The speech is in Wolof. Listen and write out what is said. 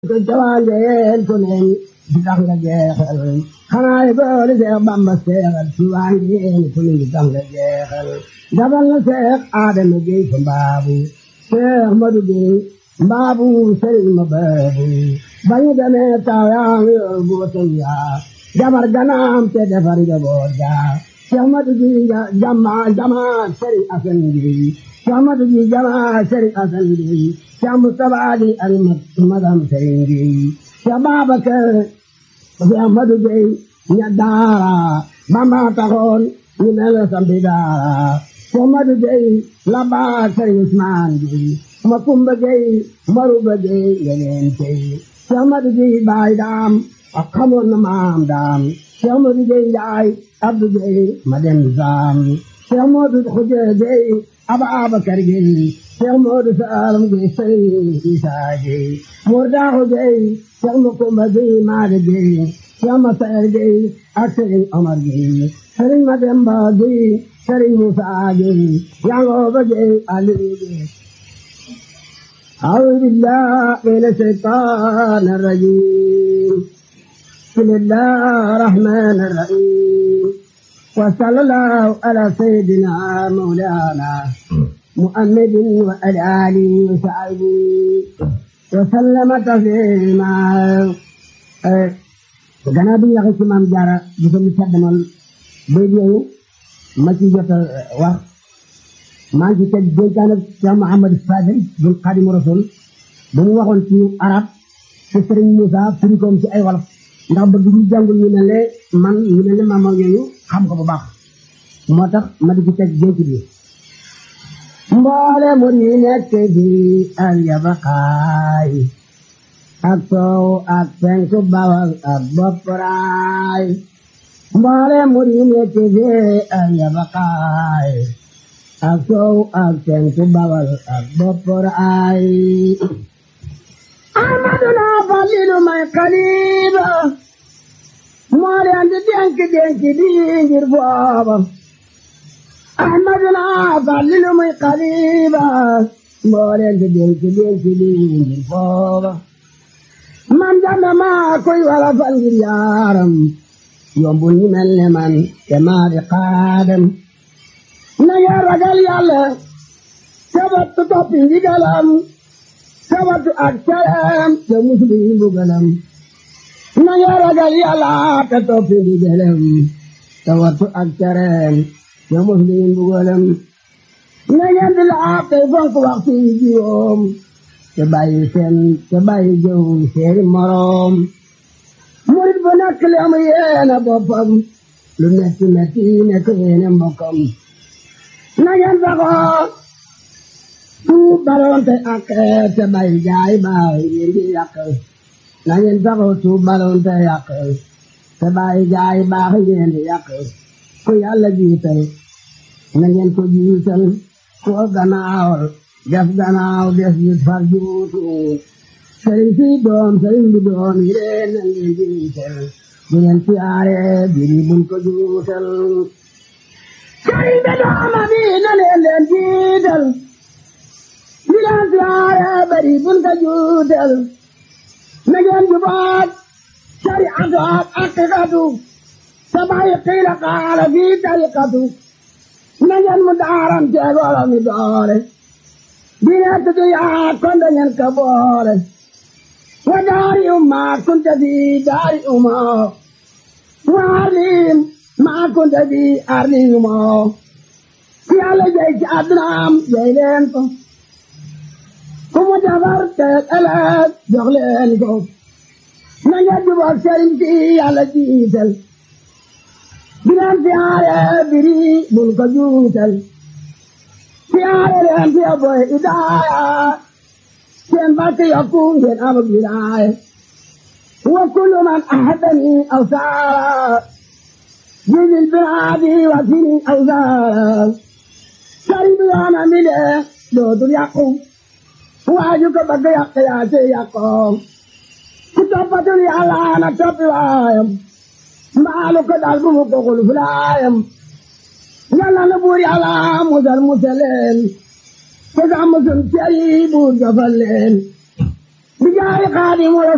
ko jawangeen ku ne di tax nga jeexal xanaa yi boole Seex Bamba seexal ci wangeen ku ne di tax nga jeexal dabal na Seex Adama Géey fa mbaabu Seex Madu Géey mbaabu sëriñ ma baabu bañu demee taw yaa ngi yor bootam yaa jabar ganaam te defar njaboot gaa Seex Madu Géey jama jama sëriñ Asan Géey Seex Madu Géey jama sëriñ Asan Géey Seex Mustafaa di ak magam sëriñ Géey Seex Babakar Seex Madu Géey ña daara Bamba taxoon ñu mel sampi daara Seex Madu Géey la baa sëriñ Usmaan Géey ma kumba Géey maruba Géey yeneen tey Seex Madu Géey baay daam ak xamoon na maam daam Seex Madu Géey njaay Abdu Géey ma dem saam Seex Madu Xuje Géey aba Abakar Géey Seex Moodu Saalum Géey sëriñ Isaa Géey Moor Daaxu Géey Seex Makumba Géey Maade Géey Seex Masayer Géey ak sëriñ Omar Géey sëriñ Mademba Géey sëriñ Musaa Géey Yangooba Géey Aliyu Géey أعوذ بالله من الشيطان الرجيم بسم الله الرحمن الرحيم وصلى الله على سيدنا مولانا محمد وعلى آله وصحبه وسلم تسليما gannaaw bi ñu waxee ci maam jaara di ko mu saddamal bay yooyu ma ci jot a wax maa ngi ci teg dénkaan ak Cheikh Mouhamadou Fadel bun Xaadimu Rasul ba mu waxoon ci arab te Sëriñ Moussa firi koom ci ay wolof ndax bëgg ñu jàngul ñu ne le man ñu ne le maam yooyu xam ko bu baax moo tax ma di ci teg dénk bi mboole mu yi nekk bi al yabaqaay ak soow ak penku bawal ak bopparaay mboole mu yi nekk bi al yabaqaay ak soow ak penku bawal ak bopparaay amaduna falilu may xaliba moo leen di dénk dénk bi ngir booba ahmaduna falilu muy xaliba moo leen di dénk dénk bi ngir booba man jàmbe maa koy wala fal ngir yaaram yombul ñu mel ne man te maa di xaadam na ngeen ragal yàlla sabatu toppi ndigalam sabatu ak caram te musulu yi mbugalam na ngeen ragal yàlla te toppi ndigalam sabatu ak caram te musulu yi mbugalam na ngeen di laab tey fonk waxtu yi juróom te bàyyi seen te bàyyi jëw seeni moroom murit bu nekk li am yéene boppam lu metti metti nekk yéene mbokkam na ngeen saxoo tuub balonte ak te bàyyi jaay baay ngeen di yàq na ngeen saxoo tuub balonte yàq te bàyyi jaay baax ngeen di yàq ku yàlla jiital na ngeen ko jiital ku gannaawal def gannaaw des yu far juutu sëriñ si doom sëriñ bi doom yi leen na ngeen jiital bu ngeen siyaare biri buñ ko juutal sëriñ bi dooma bi na leen leen jiital bu leen siyaare biri buñ ko juutal na ngeen jubaat sariatu ak aqiqatu sabay qiila qaala fi tariqatu na ngeen mu daaram teegolo mi doore dina tutu yaa konde ngeen ka boole wa daari umma kunte fi daari umma wa arlim ma kunte fi arli umma ku yàlla jey ci addunaam jey leen ko ku mu defar teeg ëllëg jox leen ko na ngeen jubóog sëriñ si yàlla jiital bileen siyaare biri bul ko juutal siyaare leen fi boy idaaya seen barke yokku ngeen am wilaaya wa kullu man ahadani aw saara jizil biraadi wa sini aw saara sëriñ bi yoona mi de dootul yàqu waaju ko bëgg yàq yaa ci yàqoo ku toppatul yàlla na toppi waayam mbaalu ko dal bu mu ko xul fulaayam yàlla na buur yàlla musal musaleen ko sax musul cey buur jofal leen bi jaay xaadimu